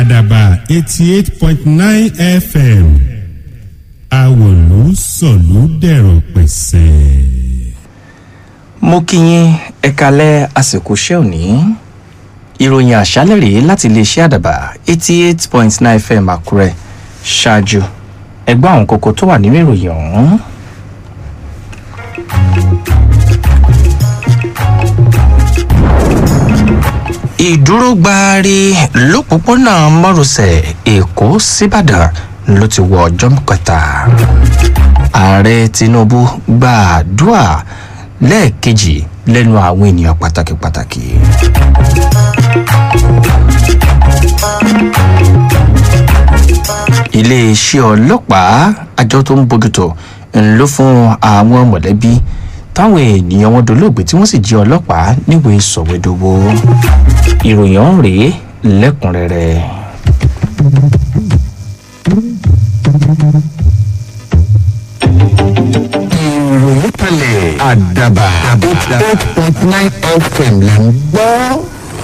àdàbà eighty eight point nine fm àwòlú sọ̀lú dẹ̀rọ̀ pẹ̀sẹ̀. mo kí yín ẹ kalẹ̀ àsìkò iṣẹ́ òní ìròyìn àṣálẹ̀ rèé láti iléeṣẹ́ àdàbà eighty eight point nine fm àkúrẹ́ ṣáájú ẹgbẹ́ àwọn kókó tó wà nínú ìròyìn ọ̀hún. ìdúró gbaari lópòpónà márosẹ̀ èkó síbàdàn ló ti wọ ọjọ́ kẹta ààrẹ tinubu gbàdúrà lẹ́ẹ̀kejì lẹ́nu àwọn ènìyàn pàtàkì pàtàkì. iléeṣẹ́ ọlọ́pàá àjọ tó ń bójútó ń ló fún àwọn mọ̀lẹ́bí táwọn ènìyàn wọn dolóògbé tí wọ́n sì jí ọlọ́pàá níwèé sọ̀wédowó ìròyìn ọ̀hún rèé lẹ́kùnrẹ́rẹ́. ìròyìn kalẹ̀ àdàbà eight point nine fm là ń gbọ́.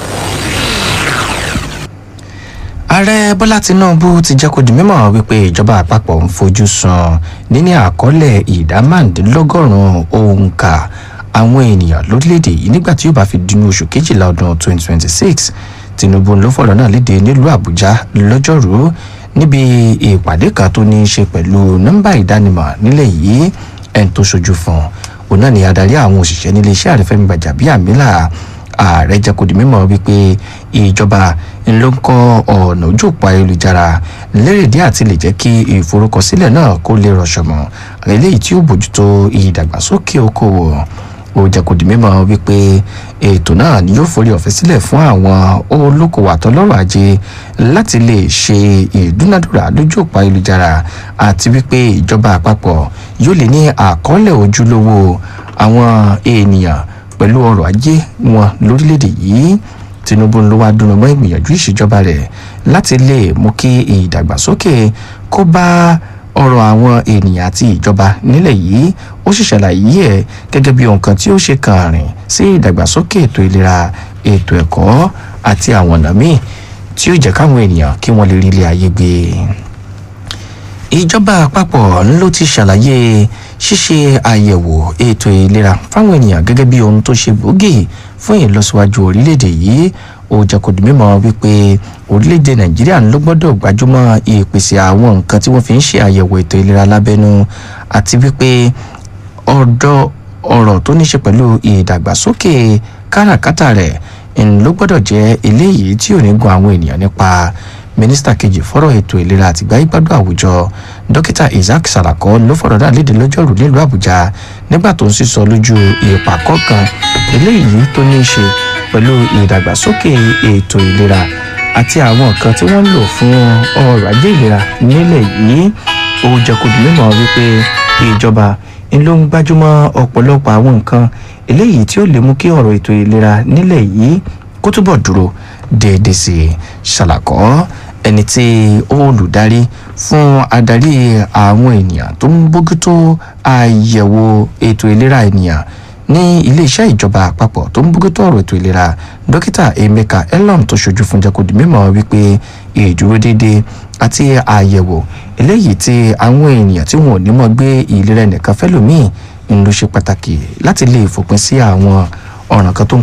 ààrẹ bọ́lá tinubu ti jẹ́ kó di mímọ̀ wípé ìjọba àpapọ̀ ń fojú sun níní àkọọ́lẹ̀ ìdá márùndínlọ́gọ́rùn-ún òǹkà àwọn ènìyàn lórílẹ̀‐èdè yìí nígbà tí yóò bá fi dínú oṣù kejìlá ọdún 2026 tinubu ló fọ̀rọ̀ náà léde nílùú àbújá lọ́jọ́rùú níbi ìpàdé kan tó ní í ṣe pẹ̀lú nọ́mbà ìdánimọ̀ nílẹ̀ yìí ẹni tó ṣojú fún un òun náà ni adarí àwọn òṣìṣẹ́ nílé iṣẹ́ àrẹ́fẹ́mi gbàjàbíàmílà ààrẹ jẹ́ kó di mímọ̀ wípé ìjọba ló ń kọ́ ọ̀nà ojú òpó ayélujára lérèdí àti lè jẹ́ kí ìforúkọsílẹ̀ náà kó lè rọ̀ṣọ̀mọ̀ eléyìí tí ó bójútó ìdàgbàsókè okòwò ó jẹ́ kó di mímọ̀ wípé ètò náà ni yóò forí ọ̀fẹ́ sílẹ̀ fún àwọn olókòwò àtọlọ́rọ̀ ajé láti lè ṣe ìdúnadúrà lójú òpó ayélujára àti wípé ìjọba àpapọ̀ yóò lè ní àkọọ́lẹ̀ ojúlówó àwọn ènìyàn pẹ̀lú ọrọ̀ ajé wọn lórílẹ̀‐èdè yìí tinubu ló wá dúró mọ́ ìgbìyànjú ìṣèjọba rẹ̀ láti lè mú kí ìdàgbàsókè kó bá ọrọ̀ àwọn ènìyàn àti ìjọba nílẹ̀ yìí ó sì ṣàlàyé ẹ̀ gẹ́gẹ́ bí nǹkan tí ó ṣe kàn rìn sí ìdàgbàsókè ètò ìlera ètò ẹ̀kọ́ àti àwọn ọ̀nà míì tí ó jẹ́ káwọn ènìyàn kí wọ́n lè rí ilé ayé gbé ìjọba àpapọ̀ ló ti ṣàlàyé ṣíṣe àyẹ̀wò ètò ìlera fáwọn ènìyàn gẹ́gẹ́ bí ohun tó ṣe gbòógì fún ìlọsíwájú orílẹ̀-èdè yìí ó jẹ́ kó di mímọ̀ wípé orílẹ̀-èdè nàìjíríà ló gbọ́dọ̀ gbájúmọ́ ìpèsè àwọn nǹkan tí wọ́n fi ń ṣe àyẹ̀wò ètò ìlera lábẹ́nú àti wípé ọ̀dọ̀ ọ̀rọ̀ tó ní ṣe pẹ̀lú ìdàgbàsókè káràkátà rẹ̀ ló gbọ́dọ̀ jẹ́ eléyìí tí ò ní gun àwọn ènìyàn nípa mínísítà kejì fọ́rọ̀ ètò ìlera àtìgbà ìgbádùn àwùjọ dókítà isaac salako ló fọ̀rọ̀ náà léde lọ́jọ́rú nílùú àbújá nígbà tó ń sísọ lójú ìpàkọ́ kan eléyìí tó ní í ṣe pẹ̀lú ìdàgbàsókè ètò ìlera àti àwọn nǹkan tí wọ́n ń lò fún ọrọ̀ ajé ìlera nílẹ̀ yìí ó jẹ́ kó di mímọ́ wípé ìjọba ń ló ń gbájúmọ́ ọ̀pọ̀lọpọ̀ àwọn nǹkan eléyìí tí ó lè mú kí ọ̀rọ̀ ètò ìlera nílẹ̀ yìí kó túbọ̀ dúró déédéé sí i ṣàlàkọ́ ẹni tí olùdarí fún adarí àwọn ènìyàn tó ń bójútó àyẹ̀wò ètò ìlera ènìyàn ní iléeṣẹ́ ìjọba àpapọ̀ tó ń bójútó ọ̀rọ̀ ètò ìlera dókítà emeka elom tó ṣojú fún jẹ́kọ̀dì mímọ́ wípé ìdúró déédéé àti àyẹ̀wò eléyìí tí àwọn ènìyàn tí wọn ò ní mọ̀ gbé ìlera ẹnìkan fẹ́lòmíì ń ló ṣe pàtàkì láti lè fòpin sí àwọn ọ̀ràn kan tó ń